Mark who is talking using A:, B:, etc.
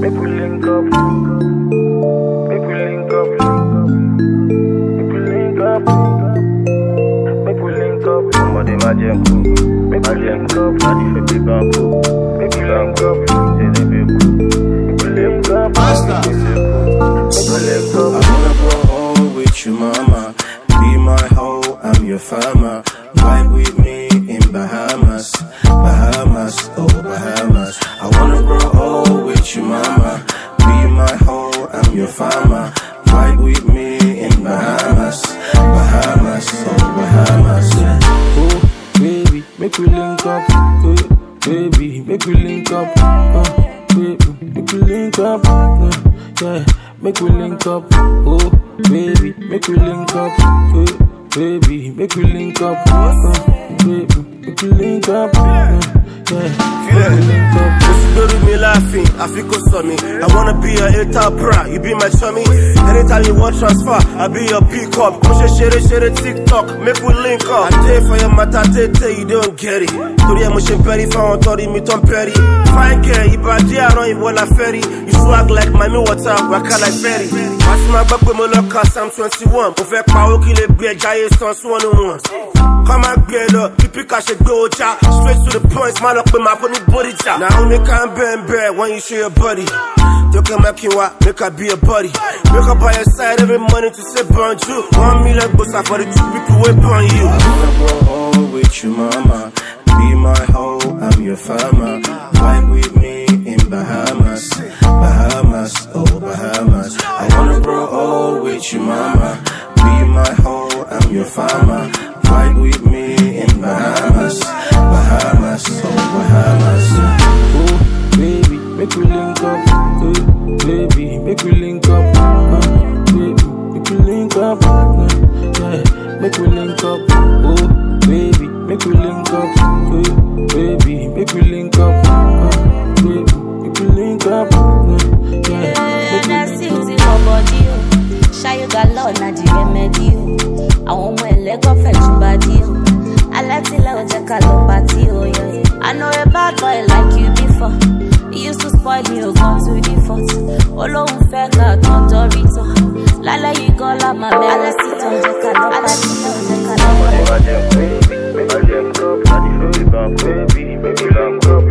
A: Make we link up. Make we link up. Make we link up. Make we link up.
B: Ọmọdé má jẹ́ nkú.
A: Make
B: Má
A: we
B: jẹ́
A: link
B: nkú.
A: up.
B: Láti fi bí gan kú.
A: Make we
B: Gan
A: link
B: kú.
A: up.
B: Tẹ̀lé bí kú.
A: Make we link up.
C: Master.
A: Make we link up.
B: I wanna grow old with you, mama. Be my hoe, I'm your farmer. Vibe with me in Bahamas, Bahamas, oh Bahamas. I wanna grow old with you, mama. Be my hoe, I'm your farmer. Vibe with me in Bahamas, Bahamas, oh Bahamas.
D: Oh, baby, make we link up. Oh, baby, make we link up. Uh, baby, make we link up. Uh, yeah, make we link up. Oh, baby, make we link up. Oh, baby, make we link up. Uh, baby, make we link up. Uh, yeah, make we link up.
E: Lórí mi láàfin, àfi kò sọ mi. I wanna be your A-top bra, you be my chummy. Anytime you want transfer, I be your pick-up. Mo ṣe ṣeré ṣeré TikTok, make we link up. I dey for your matter tètè, you don't get it. Torí ẹ mo ṣe bẹ́rí fáwọn tọ́rí mi tán pẹ́rí. Fine girl, ìbàdí àrán ìwọ la fẹ́ rí. You swag like mami water, waka like ferry. Wàá sì máa gbọ́ pé mo lọ ka Psalm twenty one. Mo fẹ́ pa owó kí lè gbé ẹja yé san sí one on one. Kọ́ máa gbé e lọ, bí píkà ṣe gbé ọjà. Straight to the point, má lọ pé màá fún ní bódìjà. Naomi can bend bend when you show your body. Don't come back here, make her be a buddy. Wake up by your side every morning to say bonjour. One million bucks for the two people wait on you.
B: I wanna grow old with you, mama. Be my hoe, I'm your farmer. Vibe with me in Bahamas, Bahamas, oh Bahamas. I wanna grow old with you, mama. Be my hoe, I'm your farmer. Vibe with me in Bahamas, Bahamas, oh Bahamas.
D: Oh, baby, make we link up. Oh, baby, make we link up. Uh, baby, make we link up. Uh, yeah, make we link up. Oh, baby, make we link up. Oh, baby, make we link up. Uh, baby, make we link up. Uh, yeah, make we
F: That's
D: link up.
F: it for body o. Ṣayé ga lọ́ọ̀ na di rẹ́mẹ́dì o. Àwọn ọmọ ẹlẹ́gọ́ fẹ́ tún bá dí o. Alẹ́ tí lẹ́wọ̀ jẹ́ ká lọ pàtí o. yeah. I know a bad boy like you before. You used to spoil me o gan to the fault. Olóhùn fẹ́ ká tán dọ́rí tán. Lálẹ́ yìí gan la máa bẹ̀rẹ̀. Alẹ́ tí tán jẹ́ ká lọ pàtí o. Jẹ́ ká lọ
B: Ọmọdé
F: pàtí
B: má jẹ́ nkú. Má jẹ́ nkú. Láti fi bí gan kú.
A: Baby, make we link up.